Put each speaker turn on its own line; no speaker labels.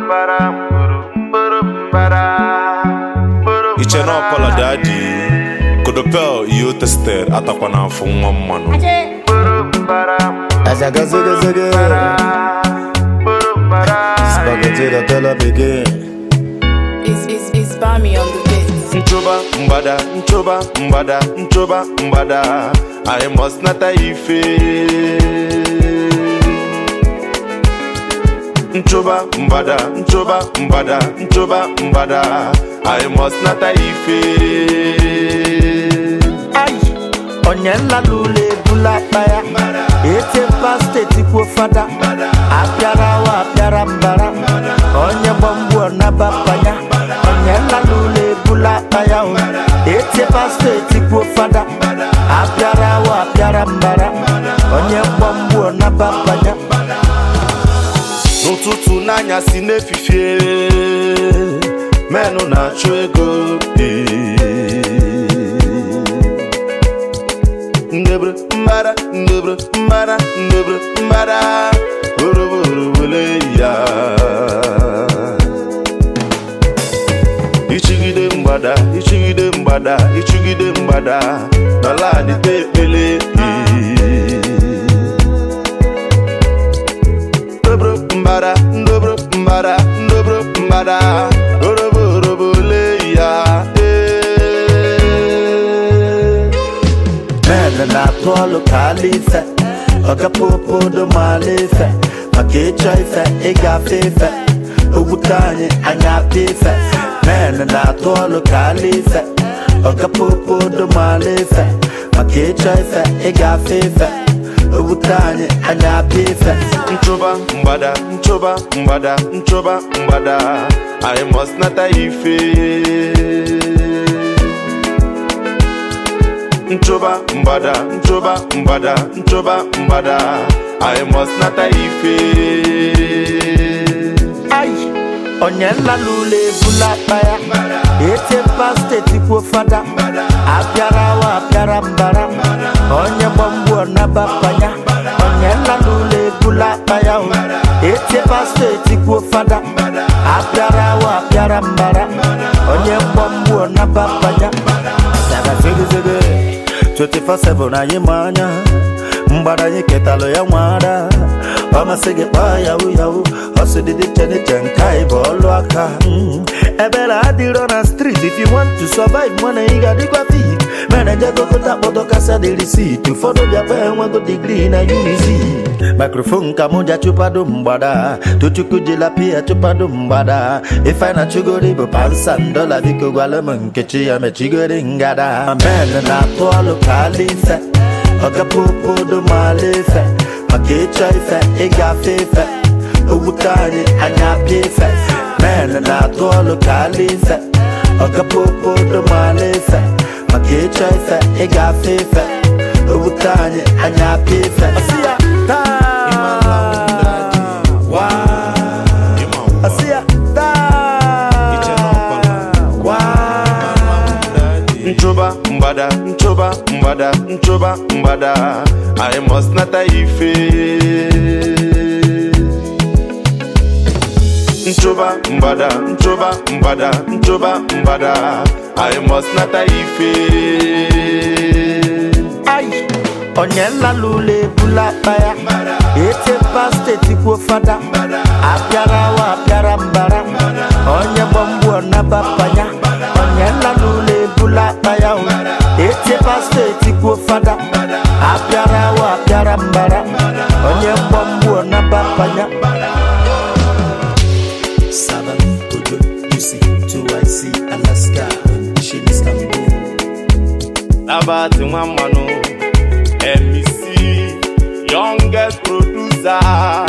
iche na ọpọlọ dị adị kodopel ihe o tested atakwa n'afọ nwa mmanụ
Azaga zaga zaga Spaghetti the tell up again
It's, it's, it's Bami on the beat.
nchoba mgbada nchoba mgbada nchoba mgbada i must nata ife nchoba mgbada nchoba mgbada nchoba mgbada i must nata ife
Ai Onye nla n'ụlọ ebula akpa ya Etempa steeti kwuo fada Apịara wa apịara mbara Onye gbamgbu ọnaba panya Onye nla n'ụlọ ebula akpa ya o Etempa steeti kwuo fada Apịara wa apịara mbara Onye gbamgbu ọnaba panya
n'ụtụtụ n'anyasị n'efifie menụ na-achụ ego ee. ndebre mbara ndebre mbara ndebre mbara oroborobole ya ichigide mgbada ichigide mgbada ichigide mgbada dọla adịte ekpele ee. ndobro mbara ndobro mbara ndobro mbara orobo orobo le ya ee.
Mene na-atụ ọlụ ka ala ife ọkapopodo maala ife maka ịchọ ife ịgafe ife ogbute anyị anya apịa ife Mene na-atụ ọlụ ka ala ife ọkapopodo maala ife maka ịchọ ife ịgafe ife ogbute anyị anya apịa ife
nchoba mgbada nchoba mgbada nchoba mgbada i must nata ife nchoba mgbada nchoba mgbada nchoba mgbada i must nata ife
Ai, onye nla n'ụlọ ebula akpa ya etempa steeti kwuo fada apịara wa apịara mbara onye gbamgbu ọnaba panya onye nla n'ụlọ ebula akpa ya o etempa steeti kwuo fada apịara wa apịara mbara onye gbamgbu ọnaba panya Saga zege zege 24/7 anyị ma anya mgbada anyị ketalụ ya nwada ọ masị gị kpaa yahu yahu ọsịdịdị cheniche nke anyị bụ ọlụ aka Mm. ebere adịrọ na street if you want to survive mana ị ga-adịkwa fit meneje gokọta kpọtọ kasa dị risit ụfọdụ bịakwa enwego digrii na unizi mikrofon ka mụ ja chụpado mgbada tochukwu jila pia chụpado mgbada ife na chugori bụ pansan dola biko gwala m nkechi ya mechigori ngada amen na-atụ ọlụ ka ala ife ọkapopodo maala ife maka ịchọ ife ịgafe ife ogbute anyị anya apịa ife men na-atụ ọlụ ka ala ife ọkapopodo maala ife maka ịchọ ife ịgafe ife ogbute anyị anya apịa ife Ọsị ya, taa. Waa. Ọsị ya, taa. Waa.
nchoba mgbada nchoba mgbada nchoba mgbada i must nata ife nchoba mgbada nchoba mgbada nchoba mgbada i must nata ife
Ai, onye nla n'ụlọ ebula akpa ya etempa steeti kwuo fada apịara wa apịara mbara onye gbamgbu ọnaba panya onye nla n'ụlọ ebula akpa ya o etempa steeti kwuo fada apịara wa apịara mbara onye gbamgbu ọnaba panya Sabah, Ojo, UC, 2IC, Alaska, Shin Istanbul.
nabati nwa mmanụ mec youngest producer